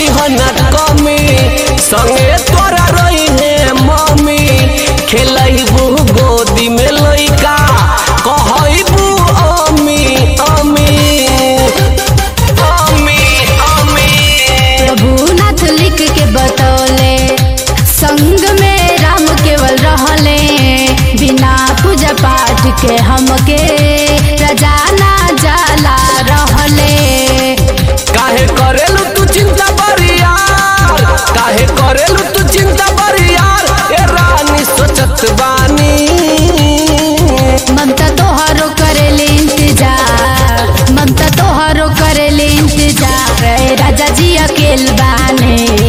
करी ना कमी संगे तोरा रही है मम्मी खेलबू गोदी में लइका कहबू अमी अमी अमी अमी प्रभुनाथ लिख के बतौले संग में राम केवल रहले बिना पूजा पाठ के हमके रजाना जाला रहले काहे करेलू तू चिंता बरियार काहे करेलू तू चिंता बरियार ए रानी सोचत बानी ममता तोहरो करेले इंतजार ममता तोहरो करेले इंतजार ए राजा जी अकेल बाने